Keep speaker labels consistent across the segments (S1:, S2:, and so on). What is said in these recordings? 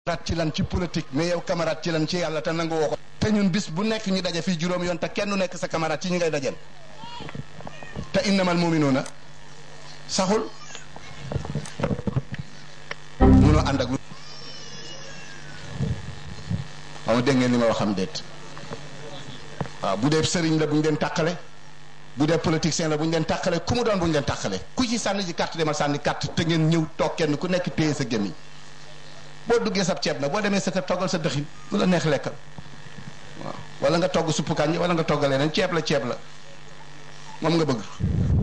S1: camarade ci lan ci politique mais yow camarade ci lan ci yàlla te nangu woo ko te ñun bis bu nekk ñu daje fii juróom yoon te kenn nekk sa camarade ci ñi ngay dajal te innamal muminuuna saxul munoo ànd ak lu xaw ma dégg ngeen li ma wax xam déet waaw bu dee sëriñ la bu ñu leen tàqale bu dee politicien la bu ñu leen tàqale ku mu doon bu ñu leen tàqale ku ci sànni ji carte demal sànni carte te ngeen ñëw toog kenn ku nekk téye sa gémmiñ boo duggee sab ceeb nag boo demee sa kër toggal sa dëxin lu la neex lekkal waaw wala nga togg suppu kànja wala nga toggal leneen ceeb la ceeb la moom nga bëgg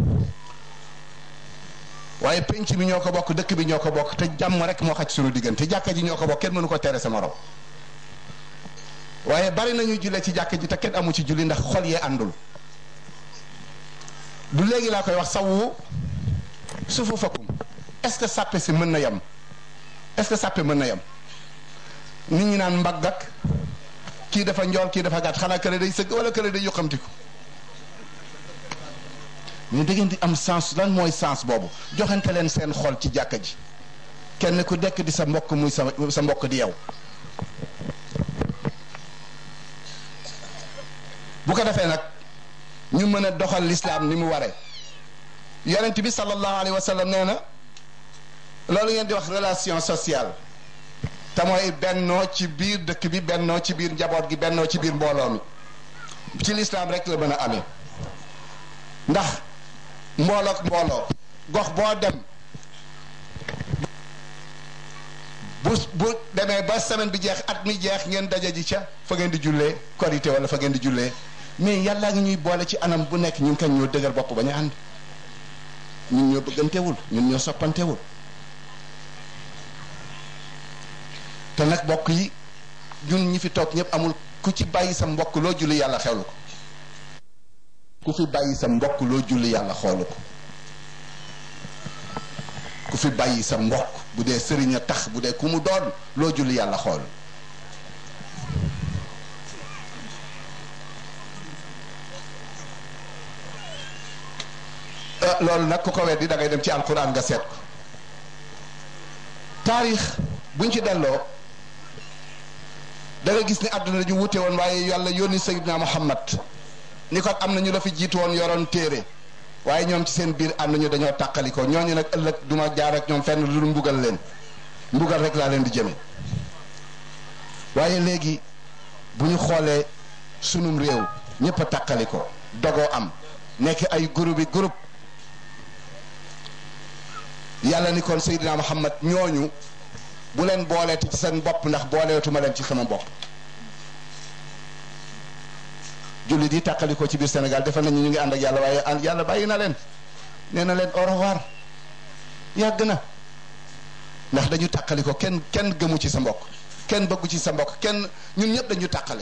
S1: waaye penc bi ñoo ko bokk dëkk bi ñoo ko bokk te jàmm rek moo xaj suñu diggante jàkka ji ñoo ko bokk kenn mënu ko tere sa morom waaye bari nañu julle ci jàkka ji te kenn amu ci julli ndax xol yee àndul du léegi laa koy wax sawu sufu fakkum est-ce que sàppe si mën na yem est-ce que sàppe mën na yem nit ñi naan mbagg ak kii dafa njool kii dafa gàtt xanaa kële day sëgg wala kële day yuqamtiku mais da ngeen di am sens lan mooy sens boobu joxante leen seen xol ci jàkka ji kenn ku dekk di sa mbokk muy sa sa mbokk di yow bu ko defee nag ñu mën a doxal lislaam ni mu waree yonent bi sallallahu alayhi wa sallam nee na loolu ngeen di wax relation sociale te mooy bennoo ci biir dëkk bi bennoo ci biir njaboot gi bennoo ci biir mbooloo mi ci lislaam rek la mën a amee ndax mboolook mbooloo gox boo dem bu bu demee ba semaine bi jeex at mi jeex ngeen daje ji ca fa ngeen di jullee korité wala fa ngeen di jullee mais yàllaa ngi ñuy boole ci anam bu nekk ñun kañ ñoo dëgër bopp ba ñu ànd ñun ñoo bëggantewul ñun ñoo soppantewul te nag mbokk yi ñun ñi fi toog ñëpp amul ku ci bàyyi sa mbokk loo julli yàlla xewlu ko ku fi bàyyi sa mbokk loo julli yàlla xoolu ko ku fi bàyyi sa mbokk bu dee sëriñ a tax bu dee ku mu doon loo julli yàlla xool loolu nag ku ko weddi da ngay dem ci alquran nga seet ko taarix buñ ci delloo da nga gis ni àdduna ju wute woon waaye yàlla yónni Seydina Muhammad ni ko am na ñu la fi jiitu woon yoroon téere waaye ñoom ci seen biir ànd ñu dañoo tàqali ko ñooñu nag ëllëg duma jaar ak ñoom fenn lu mbugal leen mbugal rek laa leen di jëme waaye léegi bu ñu xoolee sunum réew ñëpp a tàqali ko dogoo am nekk ay groupe yi groupe yàlla ni kon Seydina Muhammad ñooñu bu leen booleeti ci seen bopp ndax booleetuma leen ci sama bopp jullit yi tàqali ko ci biir Sénégal defal nañu ñu ngi ànd ak yàlla waaye ànd yàlla bàyyi na leen nee na leen au revoir yàgg na ndax dañu tàqali ko kenn kenn gëmu ci sa mbokk kenn bëggu ci sa mbokk kenn ñun ñëpp dañu tàqale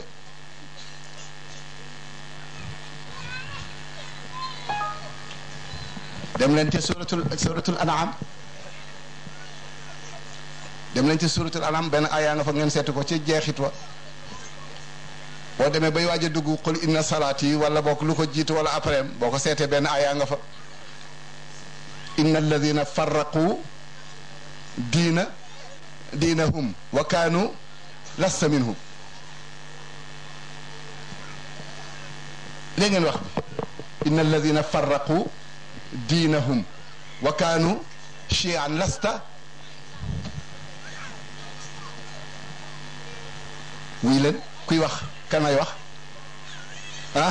S1: dem leen ci suratul suratul an'am dem leen ci suratul an'am benn ayaa nga fa ngeen seetu ko ci jeexit wa boo demee bay waaj a dugg qul inna salaati wala bokk lu ko jiitu wala après boo ko seetee benn ayaa nga fa inna alladina farraqu diina diinahum wa kaanu lasta minhum léegi ngeen wax bi inna alladina farraqu diinahum wa kaanu chian lasta wuy leen kuy wax kanay wax ah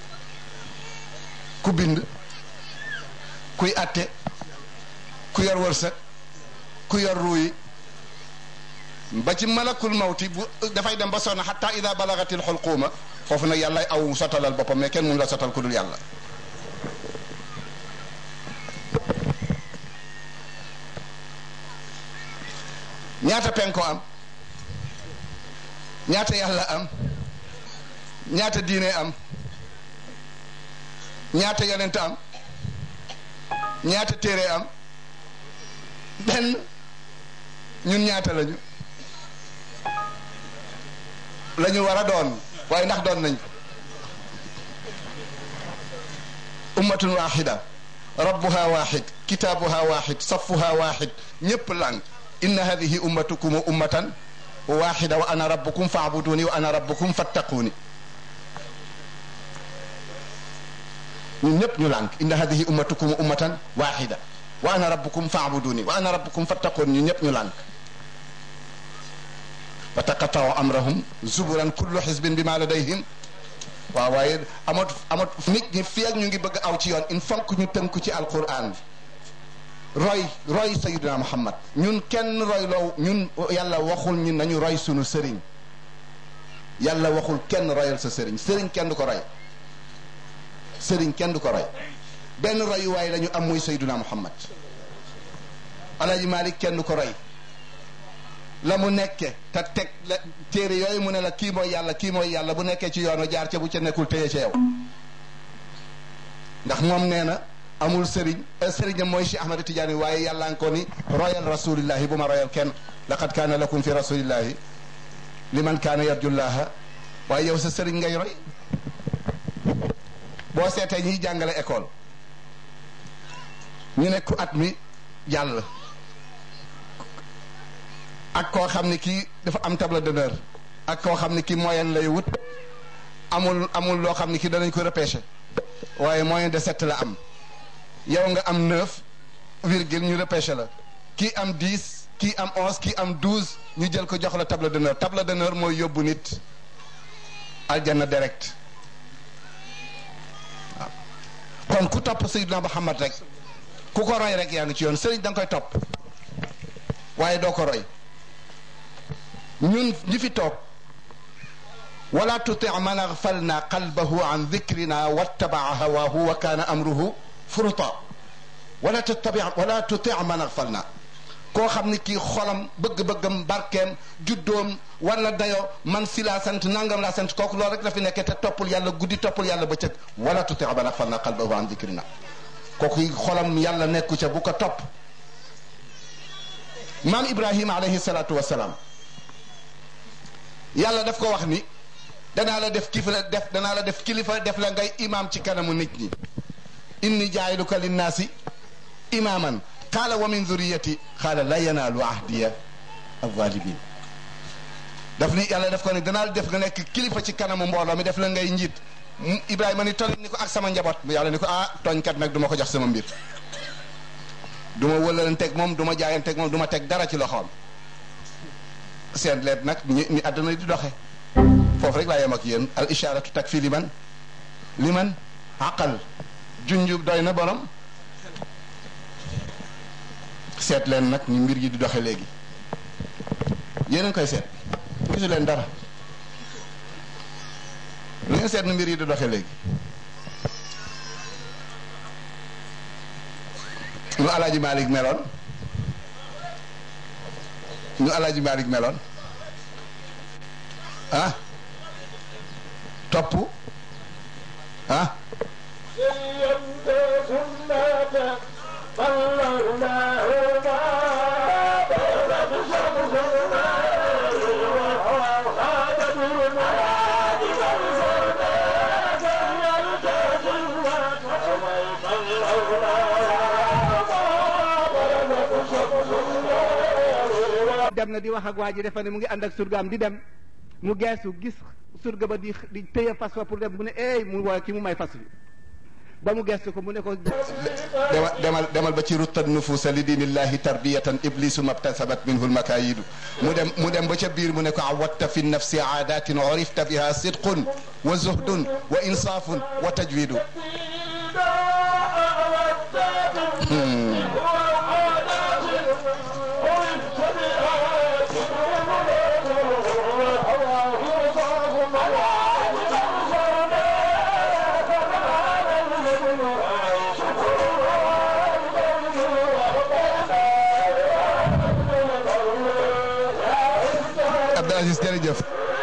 S1: ku bind kuy atte ku yor wërsëg ku yor ruuyi ba ci malakul mawti bu dafay dem ba sonn xatta ida balagatil xulquuma foofu nag yàlla aw sotalal boppam mais kenn mun la sotal ku dul yàlla ñaata penko am ñaata yàlla am ñaata diine am ñaata yonent am ñaata téere am benn ñun ñaata lañu la ñu war a doon waaye ndax doon nañ ummatun waxida rabbuha waxid kitaabuha waxid safuha waxid ñépp lang inna hadihi ummatukum ummatan waxida wa ana rabbukum faabuduni wa ana rabbukum fattaquuni ñun ñëpp ñu lànk inna hadihi ummatukum ummatan waxida wa ana rabbukum faabuduni wa ana rabbukum fattaquuni ñun ñëpp ñu lànk wa taqataw amrahum zuburan kullu xisbin bima ladayhim waaw waaye amat amat nit ñi fii ak ñu ngi bëgg aw ci yoon il faut que ñu tënku ci alquran roy roy sayiduna muhammad ñun kenn roy loo ñun yàlla waxul ñun nañu roy sunu sëriñ yàlla waxul kenn royal sa sëriñ sëriñ kenn du ko roy sëriñ kenn du ko roy benn royuwaay la ñu am muy sayiduna muhammad alaji malik kenn du ko roy la mu nekke te teg la téere yooyu mu ne la kii mooy yàlla kii mooy yàlla bu nekkee ci yoonu jaar ca bu ca nekkul téye ca yow ndax moom nee na amul sëriñ sëriñam mooy Cheikh Ahmad Tidiane waaye yàlla nga ko ni royal rasulillahi bu ma royal kenn laqad kaana lakum fi rasulillahi liman kaana yarjullaha waaye yow sa sëriñ ngay roy boo seetee ñiy jàngale école ñu ne ku at mi jàll ak koo xam ne kii dafa am table d'honneur ak koo xam ne kii moyenne lay wut amul amul loo xam ne kii danañ ko repêché waaye moyenne de sept la am yow nga am neuf virgule ñu repêché la kii am dix kii am onze kii am douze ñu jël ko jox la table d'honneur table d'honneur mooy yóbbu nit aljanna direct waaw kon ku topp Seydina Muhammad rek ku ko roy rek yaa ngi ci yoon sëriñ da nga koy topp waaye doo ko roy ñun ñi fi toog wala tuti man agfalna qalbahu an dikrina wattabaa hawaahu wa kaana amruhu furuta wala tattabi wala tuti man agfalna koo xam ni kii xolam bëgg-bëggam barkeem juddoom wala dayoo man si laa sant nangam laa sant kooku loolu rek la fi nekkee te toppul yàlla guddi toppul yàlla bëccëg wala tuti man agfalna qalbahu an dikrina kooku xolam yàlla nekku ca bu ko topp maam Ibrahima alayhi salaatu wa salaam yàlla daf ko wax ni danaa la def kilifa def danaa la def kilifa def la ngay imaam ci kanamu nit ñi inni jaayiluka linnaasi imaaman qaala wa min zuriyati qaala la yanaalu ahdiya alzalimin daf ni yàlla daf ko ni danaa la def nga nekk kilifa ci kanamu mbooloo mi def la ngay njiit Ibrahima ni toll ni ko ak sama njaboot yàlla ni ko ah tooñkat nag du ma ko jox sama mbir du ma wëlalanteeg moom du ma jaayanteeg moom du ma teg dara ci loxoom seen leet nag ñi ni àdduna di doxe foofu rek laa yem ak yéen al isharatu takfi liman liman aqal junju doy na borom seet leen nag ñu mbir yi di doxe léegi yéen a ngi koy seet gisu leen dara lu ngeen seet nu mbir yi di doxe léegi nu alaaji Malick meloon nu alaaji Malick meloon ah topp ah
S2: dem na di wax ak waa ji defe ne mu ngi ànd ak surgaam di dem mu geesu gis surga ba di di téye fas wa pour dem mu ne eey mu woo ki mu may fas bi ba mu geestu ko mu ne ko
S1: demal demal demal ba ci ruttan nufuusa li diinillahi tarbiyatan iblisu mabtasabat minhu lmakayidu mu dem mu dem ba ca biir mu ne ko awatta fi nafsi aadatin urifta biha sidqun wa zuhdun wa insaafun wa tajwidu Abdou Aziz jërëjëf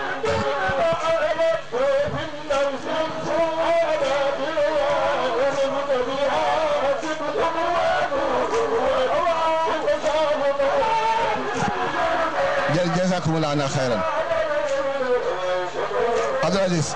S1: jë jazakumullah ana xayran Abdou Aziz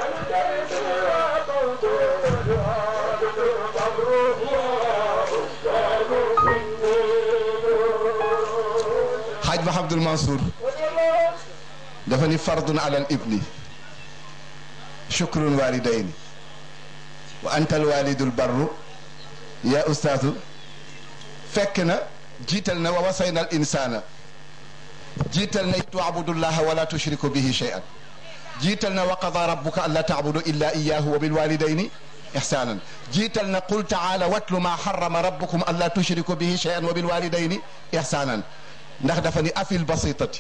S1: Haj ba Abdoul Mansour dafa ni fardun ala al ibni shukrun walidayni wa anta al walidul barru ya ustaatu fekk na jiital na wa wasayna al insana jiital na tuabudullaha wala tushriku bihi shay'an jiital na wa qada rabbuka an la taabudu illa iyahu wa bilwalidayni ihsanan jiital na qul taala watlu ma harrama rabbukum an la tushriku bihi shay'an wa bilwalidayni ihsanan ndax dafa ni afil basitati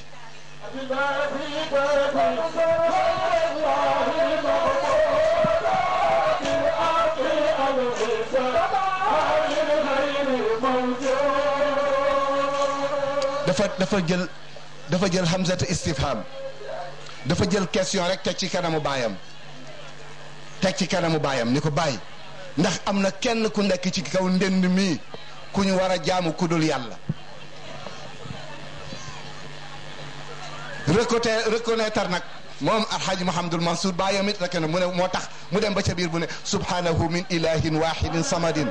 S1: dafa dafa jël dafa jël hamzata istifham dafa jël question rek teg ci kanamu baayam teg ci kanamu baayam ni ko bàyyi ndax am na kenn ku nekk ci kaw ndend mii ku ñu war a jaamu ku dul yàlla reconnaître reconnaître nag moom alxaaji Mouhamadul Mansour baayam it rek ne mu ne moo tax mu dem ba ca biir bu ne subhanahu min ilahin wahidin samadin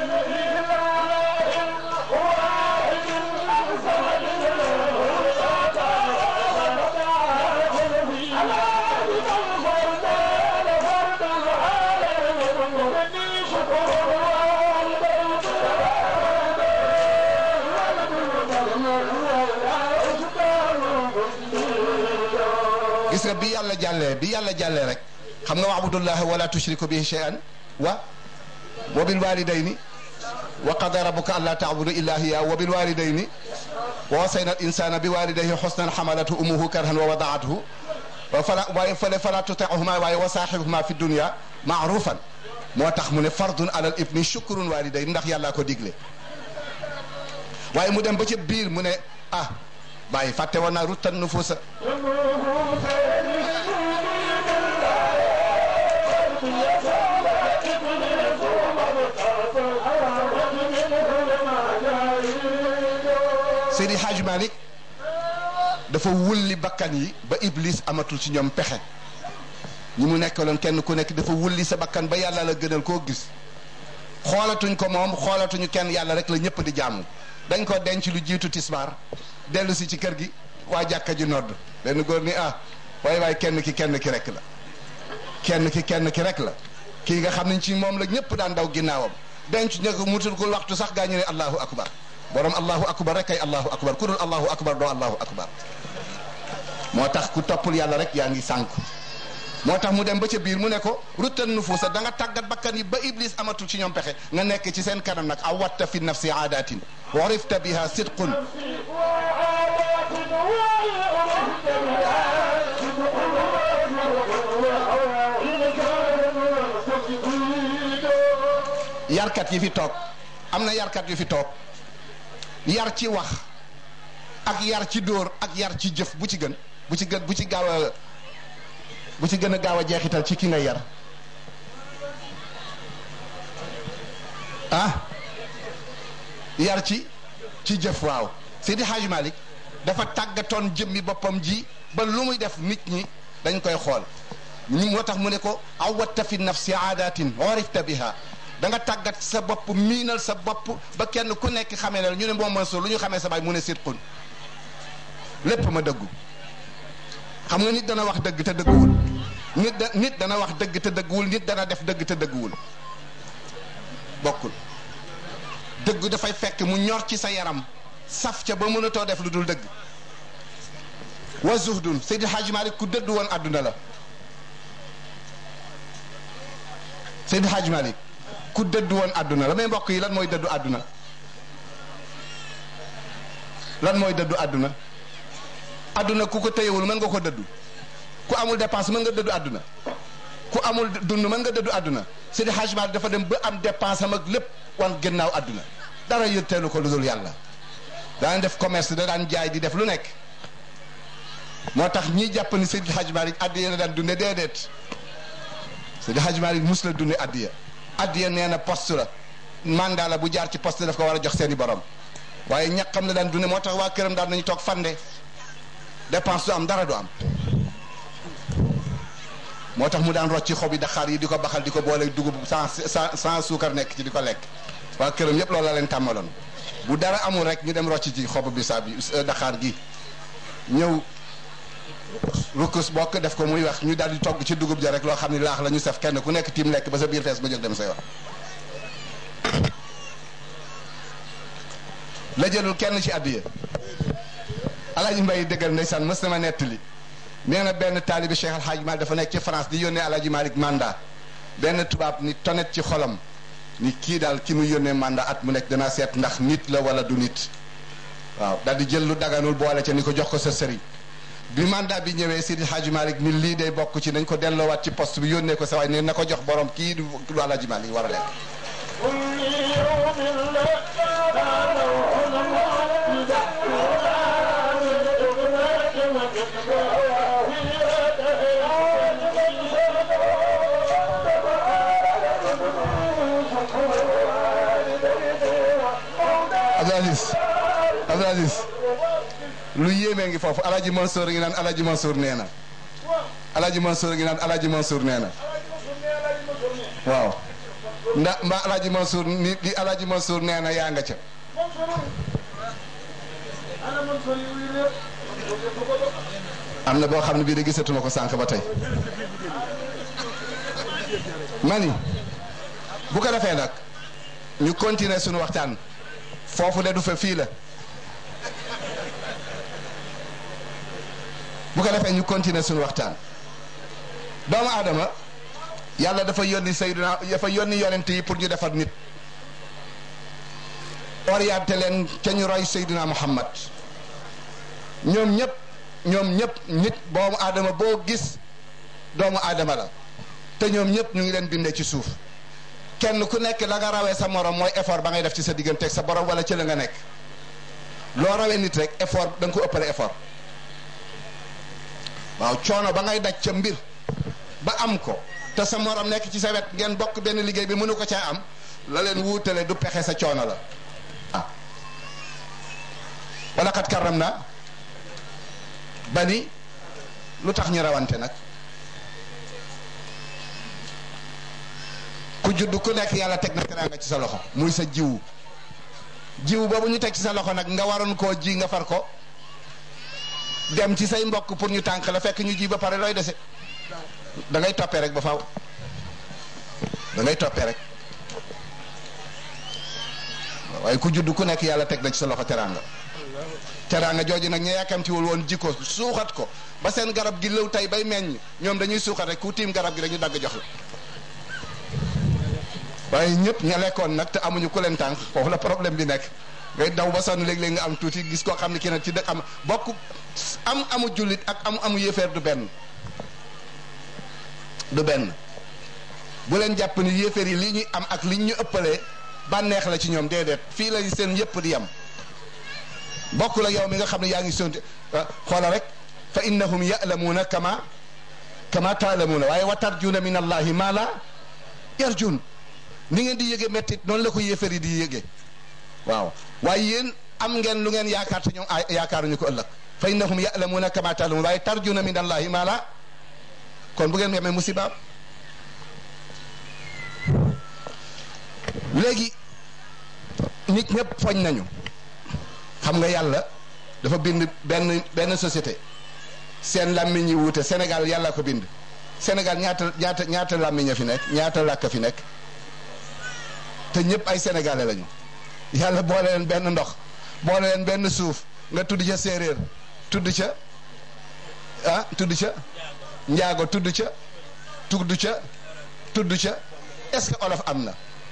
S1: gis nga bi yàlla jàllee bi yàlla jàllee rek xam nga wa'budullaha wala tushriku bihi shay'an wa wa bil walidayni wa qada rabbuka alla ta'budu illa hiya wa bil walidayni wa wasayna al insana bi walidayhi husnan hamalatu ummuhu karhan wa wada'athu wa fala waaye fale fala tuti'huma waaye wa saahibuhuma fi dunya ma'rufan moo tax mu ne fardun alal ibni shukrun walidayni ndax yàllaa ko digle waaye mu dem ba ca biir mu ne ah bàyyi fàtte woon naa ruttan nufuusa Seydi Hadj Malick dafa wulli bakkan yi ba Iblis amatul ci ñoom pexe ñi mu nekkaloon kenn ku nekk dafa wulli sa bakkan ba yàlla la gënal koo gis xoolatuñ ko moom xoolatuñu kenn yàlla rek la ñëpp di jaamu dañ ko denc lu jiitu tisbaar dellu si ci kër gi waa jàkka ji nodd benn góor ni ah waaye waaye kenn ki kenn ki rek la kenn ki kenn ki rek la kii nga xam ne ci moom la ñëpp daan daw ginnaawam denc ñu ko mutul ko waxtu sax gaa ñu ne allahu akbar borom allahu akbar rek ay allahu akbar ku dul allahu akbar doo allahu akbar moo tax ku toppul yàlla rek yaa ngi sànku moo tax mu dem ba ca biir mu ne ko ruttan nufuusa da nga tàggat bakkan yi ba iblis amatul ci ñoom pexe nga nekk ci seen kanam nag awatta fi nafsi aadatin warifta biha sidqun yarkat yi fi toog am na yarkat yu fi toog yar ci wax ak yar ci dóor ak yar ci jëf bu ci gën bu ci gën bu ci gaaw a bu ci gën a gaaw a jeexital ci ki nga yar ah yar ci ci jëf waaw Seydi Hadj Malick dafa tàggatoon jëmmi boppam ji ba lu muy def nit ñi dañ koy xool ñu moo tax mu ne ko awatta fi nafsi aadatin orifta biha da nga tàggat sa bopp miinal sa bopp ba kenn ku nekk xamee ne ñu ne moom Mansour lu ñu xamee sa baay mu ne sidqun lépp ma dëggu xam nga nit dana wax dëgg te dëgguwul nit da nit dana wax dëgg te dëgguwul nit dana def dëgg te dëgguwul bokkul dëgg dafay fekk mu ñor ci sa yaram saf ca ba mënatoo def lu dul dëgg wa zuhdun Seydi Hadji Malick ku dëddu woon àdduna la Seydi Hadji Malick ku dëddu woon àdduna la mais mbokk yi lan mooy dëddu àdduna lan mooy dëddu àdduna àdduna ku ko téyewul mën nga ko dëddu ku amul dépense mën nga dëddu àdduna ku amul dund mën nga dëddu àdduna Seydi Hadji Malick dafa dem ba am dépense am ak lépp wan gannaaw àdduna dara yëtteelu ko lu dul yàlla daan def commerce da daan jaay di def lu nekk moo tax ñiy jàpp ni Seydi Hadji Malick addiya la daan dunde déedéet Seydi Hadji Malick mus la dunde addiya addiya nee na poste la mandat la bu jaar ci poste daf ko war a jox seeni borom waaye ñaqam la daan dunde moo tax waa këram daan nañu toog fande dépense du am dara du am moo tax mu daan rocci xob yi daxaar yi di ko baxal di ko boole dugub sans sans sans suukar nekk ci di ko lekk waa këram yépp loolu la leen tàmmaloon bu dara amul rek ñu dem rocci ci xob bi saa bi daxaar gi ñëw rukkus bokk def ko muy wax ñu daal di togg ci dugub ja rek loo xam ne laax la ñu saf kenn ku nekk tiim lekk ba sa biir fees ba jóg dem sa yoon la jëlul kenn ci addiya alaaji mbay dëggal ndeysaan mës na ma nettali nee na benn taalibi Cheikh Al Hadj Malick dafa nekk ci France di yónnee alaaji Malick mandat benn tubaab ni tonet ci xolam ni kii daal ki mu yónnee mandat at mu nekk danaa seet ndax nit la wala du nit waaw daal di jël lu daganul boole ca ni ko jox ko sa sëriñ bi mandat bi ñëwee Sidi Hadji Malick ni lii day bokk ci nañ ko delloowaat ci poste bi yónnee ko sa waay ne na ko jox borom kii du du Alaaji Malick war a lekk Abdou Aziz Abdou Aziz lu yéemee ngi foofu Alaaji Mansour ngi naan Alaaji Mansour nee na Alaaji Mansour ngi naan Alaaji Mansour nee na waaw ndax mbaa Alaaji Mansour ni di Alaaji Mansour nee na yaa nga ca am na boo xam ne bii de gisatuma ko sànq ba tey mani bu ko defee nag ñu continuer suñu waxtaan foofu de du fa fii la bu ko defee ñu continuer suñu waxtaan doomu aadama yàlla dafa yónni sayyiduna dafa yónni yonent yi pour ñu defar nit orienté leen ca ñu roy sayyiduna muhammad ñoom ñëpp ñoom ñëpp nit doomu aadama boo gis doomu aadama la te ñoom ñëpp ñu ngi leen bindee ci suuf kenn ku nekk la nga rawee sa morom mooy effort ba ngay def ci sa digganteeg sa borom wala ci la nga nekk loo rawee nit rek effort da nga ko ëppale effort waaw coono ba ngay daj ca mbir ba am ko te sa morom nekk ci sa wet ngeen bokk benn liggéey bi mënu ko caa am la leen wuutale du pexe sa coono la ah wala kat karam na ba ni lu tax ñu rawante nag ku judd ku nekk yàlla teg na teraanga ci sa loxo muy sa jiwu jiwu boobu ñu teg ci sa loxo nag nga waroon koo ji nga far ko dem ci say mbokk pour ñu tànk la fekk ñu ji ba pare looy dese da ngay toppee rek ba faw da ngay toppee rek waaye ku judd ku nekk yàlla teg na ci sa loxo teraanga teraanga jooju nag ña yàkkamtiwul woon jikko suuxat ko ba seen garab gi lëw tey bay meññ ñoom dañuy suuxat rek ku tiim garab gi dañu dagg jox la waaye ñëpp ña lekkoon nag te amuñu ku leen tànk foofu la problème bi nekk ngay daw ba sonn léeg-léeg nga am tuuti gis koo xam ne kii nag ci dëkk am bokk am amu jullit ak am amu yéefeer du benn du benn bu leen jàpp ni yéefeer yi li ñuy am ak li ñu ëppalee bànneex la ci ñoom déedéet fii la seen yëpp di yem bokk la yow mi nga xam ne yaa ngi sonti xoola rek fa innahum ya'lamuuna kama kama taalamuuna waaye wa tarjuuna min allahi ma la yarjun ni ngeen di yëge mettit noonu la ko yéefar yi di yëge waaw waaye yéen am ngeen lu ngeen yaakaar te ñoom yaakaaruñu ko ëllëg fa innahum ya'lamuuna kama taalamuun waaye tarjuuna min allahi ma la kon bu ngeen yemee musibaam léegi nit ñëpp foñ nañu xam nga yàlla dafa bind benn benn société seen làmmiñ yi wuute Sénégal yàlla ko bind Sénégal ñaata ñaata ñaata làmmiñ a fi nekk ñaata làkk fi nekk te ñëpp ay sénégalais lañu yàlla boole leen benn ndox boole leen benn suuf nga tudd ca séeréer tudd ca ah tudd ca njaago tudd ca tudd ca tudd ca est-ce que olof am na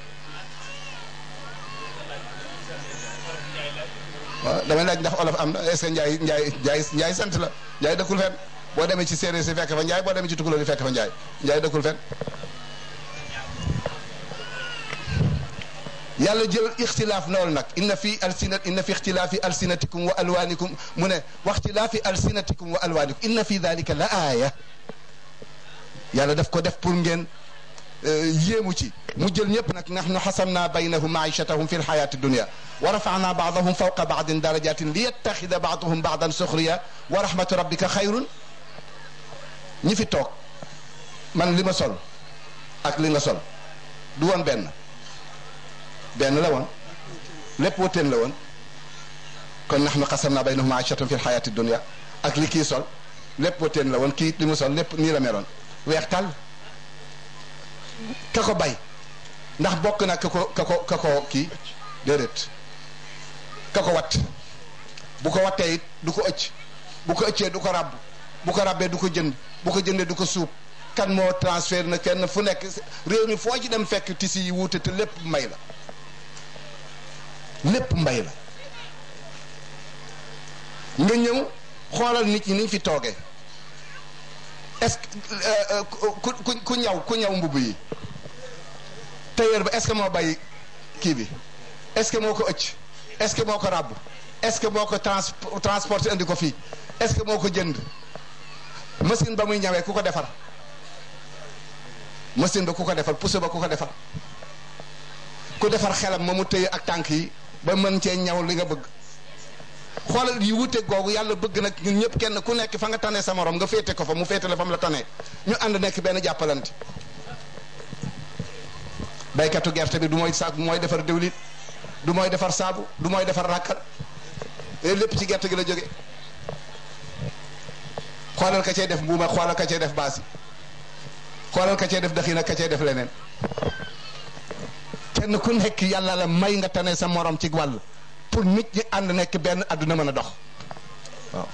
S1: waaw damay laaj ndax olof am na est-ce que njaay njaay njaay njaay sant la njaay dëkkul fen boo demee ci séeréer si fekk fa njaay boo demee ci tukulóor yi fekk fa njaay njaay dëkkul fen yàlla jël ixtilaaf lool nag inna fi alsinat inna fi ixtilaafi alsinatikum wa alwaanikum mu ne wa ixtilaafi alsinatikum wa alwaanikum inna fi dalika la aaya yàlla daf ko def pour ngeen yéemu ci mu jël ñëpp nag nahnu xasamna baynahum maichatahum fi lxayaati dunia wa rafana baadahum fawqa baadin darajatin li yettaxida baaduhum baadan suxriya wa rahmatu rabbika xayrun ñi fi toog man li ma sol ak li nga sol du woon benn benn la woon lépp wuteen la woon kon nahnu xasamna baynahum maichatahum fi lxayaati dunia ak li kii sol lépp ba teen la woon kii li mu sol lépp nii la meloon weex tàll ka ko bay ndax bokk na ka ko ka ko ka ko kii déedéet ka ko wat bu ko wattee it du ko ëcc bu ko ëccee du ko ràbb bu ko ràbbee du ko jënd bu ko jëndee du ko suub kan moo transfert na kenn fu nekk réew mi foo ci dem fekk tisi yi wuute te lépp mbay la lépp mbay la nga ñëw xoolal nit ñi niñ fi toogee est-ce que ku ku ku ñaw ku ñaw mbubb yi tailleur ba est-ce que moo bay kii bi est-ce que moo ko ëcc est-ce que moo ko ràbb est-ce que moo ko trans transporté indi ko fii est-ce que moo ko jënd machine ba muy ñawee ku ko defar machine ba ku ko defar pousse ba ku ko defar ku defar xelam ma mu tëye ak tànk yi ba mën cee ñaw li nga bëgg xoolal yi wute googu yàlla bëgg nag ñun ñëpp kenn ku nekk fa nga tane sa morom nga féete ko fa mu féete la fa mu la tane ñu ànd nekk benn jàppalante baykatu gerte bi du mooy saag mooy defar diwlin du mooy defar saabu du mooy defar ràkkal lépp ci gerte gi la jóge xoolal ka cay def mbuuma xoolal ka cay def baasi xoolal ka cay def daxina ka cay def leneen kenn ku nekk yàlla la may nga tane sa morom ci wàll pour nit ñi ànd nekk benn àdduna mën a dox waaw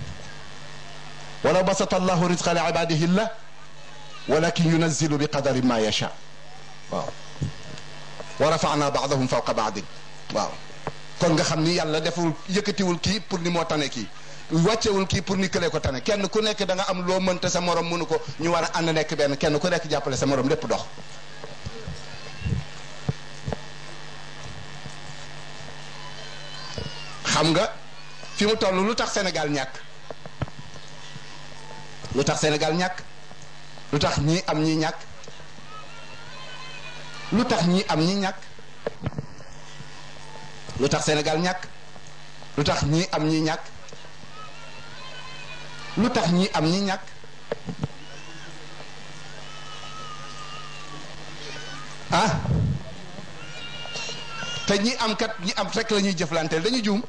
S1: walaw basata allahu rizqa li ibadihi la walakin yunazilu bi qadari ma yacha waaw wa rafana baadahum fawqa baadin waaw kon nga xam ni yàlla deful yëkkatiwul kii pour ni moo tane kii wàccewul kii pour ni këlee ko tane kenn ku nekk da nga am loo mënta sa morom mënu ko ñu war a ànd nekk benn kenn ku nekk jàppale sa morom lépp dox xam nga fi mu toll lu tax Sénégal ñàkk lu tax Sénégal ñàkk lu tax ñii am ñii ñàkk lu tax ñii am ñii ñàkk lu tax Sénégal ñàkk lu tax ñii am ñii ñàkk lu tax ñii am ñii ñàkk ah te ñi am kat ñi am rek la ñuy jëflanteel dañu juum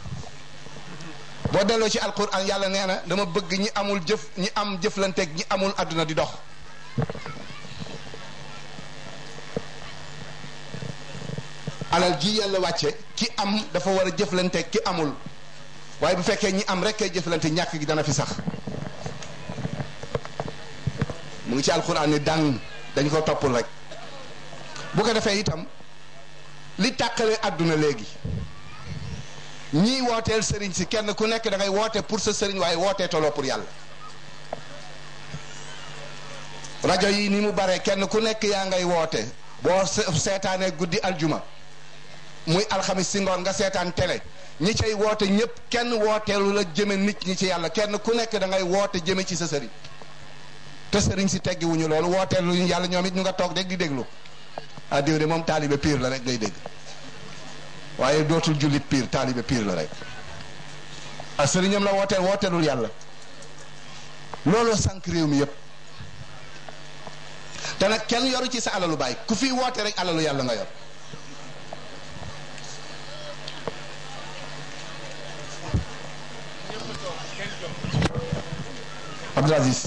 S1: boo delloo ci alquran yàlla nee na dama bëgg ñi amul jëf ñi am jëflanteeg ñi amul àdduna di dox alal ji yàlla wàcce ki am dafa war a jëflanteeg ki amul waaye bu fekkee ñi am rek kay jëflante ñàkk gi dana fi sax mu ngi ci alquran ni dàng dañ ko toppul rek bu ko defee itam li tàqale àdduna léegi ñii wooteel sëriñ si kenn ku nekk da ngay woote pour sa sëriñ waaye wootee toloo pour yàlla rajo yi ni mu bare kenn ku nekk yaa ngay woote boo seetaanee guddi aljuma muy alxamis si ngoon nga seetaan télé ñi cay woote ñëpp kenn wooteelu la jëme nit ñi ci yàlla kenn ku nekk da ngay woote jëme ci sa sëriñ te sëriñ si teggiwuñu loolu wooteelu yàlla ñoom it ñu nga toog rek di déglu ah diw de moom taalibe pire la rek ngay dégg waaye dootul jullit pire taalibe pire la rek ah sëriñam la wooteel wooteelul yàlla looloo sànq réew mi yépp te nag kenn yoru ci sa alalu baay ku fi woote rek alalu yàlla nga yor Abdul Aziz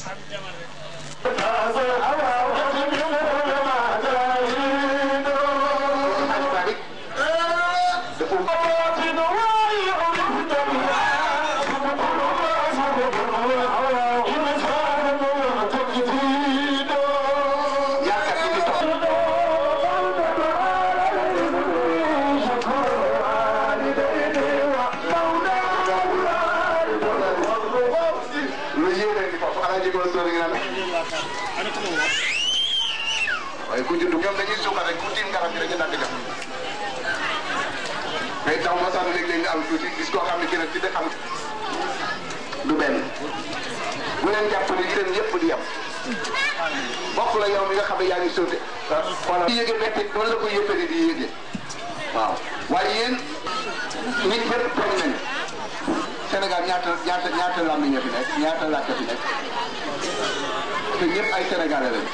S3: waaye ku judd ñoom dañuy suuxal rek ku tiim garab gi rek ñu dagg def mais taw ma sànni léeg-léeg nga am tuuti gis koo xam ne gën a ci xam du benn bu leen jàpp ne yéen yëpp di yem bokk la yow mi nga xam ne yaa ngi sóote xoolal yéege metti noonu la ko yëppee di yéege waaw waaye yéen nit ñëpp bañ nañu Sénégal ñaata ñaata ñaata làmmiñ ñoo fi nekk ñaata làkk fi nekk te ñëpp ay sénégalais lañu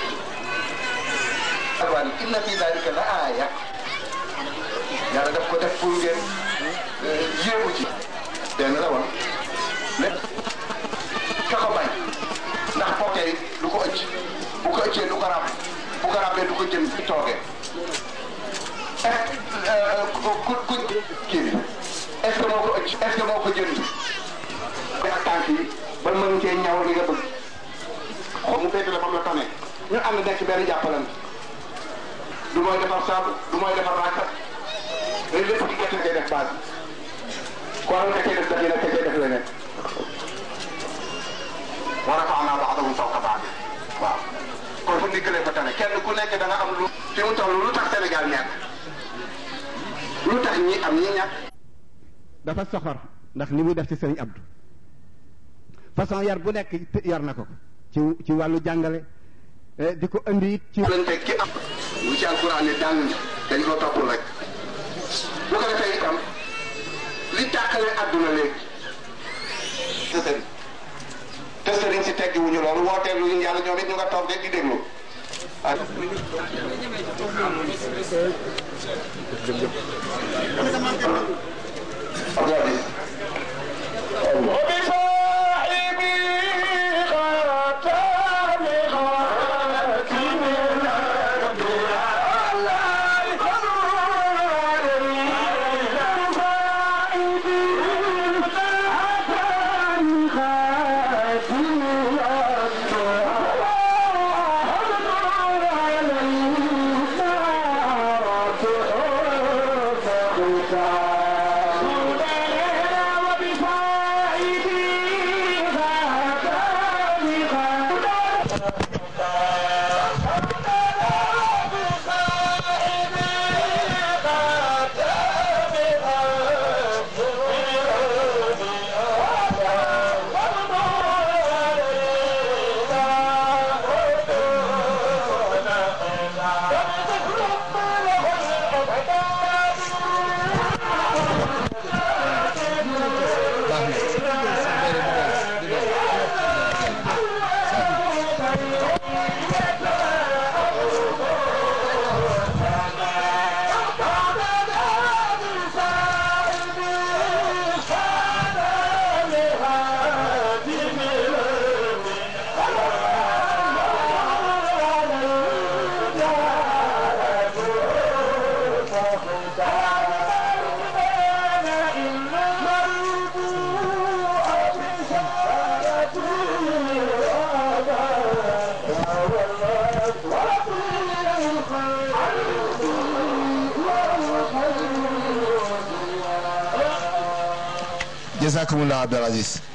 S3: waaye inna fi dalika la aaya yàlla daf ko def pour ngeen yéemu ci. dégg nga la woon lépp ka ko bañ ndax pokkee du ko ëcc bu ko ëccee du ko ràbb bu ko ràbbee du ko jëm fi toogee est ku ku kii bi est-ce que moo ko ëcc est-ce que moo ko jënd ak tànk yi ba mën cee ñaw li nga bëgg xool mu féetale fam la tane ñu ànd nekk benn jàppalante du mooy defar saabu du mooy defar rakat léegi lépp ci gerte ngay def base ko waral ka cay def daf yi nag ka cay def leneen wa rafa'naa ba'dahum fawqa ba'd waaw kon fu ndiggalee fa tane kenn ku nekk da nga am lu fi mu toll lu tax Sénégal ñàkk lu tax ñi am ñi ñàkk
S2: dafa soxor ndax ni muy def ci sëriñ Abdou façon yar bu nekk yar na ko ci ci wàllu jàngale di ko indi it ci
S3: lañ teg ki am mu ci alquran ne dàng dañ ko toppul rek bu ko defee itam li tàqale àdduna léegi te sëriñ te sëriñ si teggi wuñu loolu wootee lu yàlla ñoom it ñu nga toog rek di déglu ah
S1: jazakumullah Abdul Aziz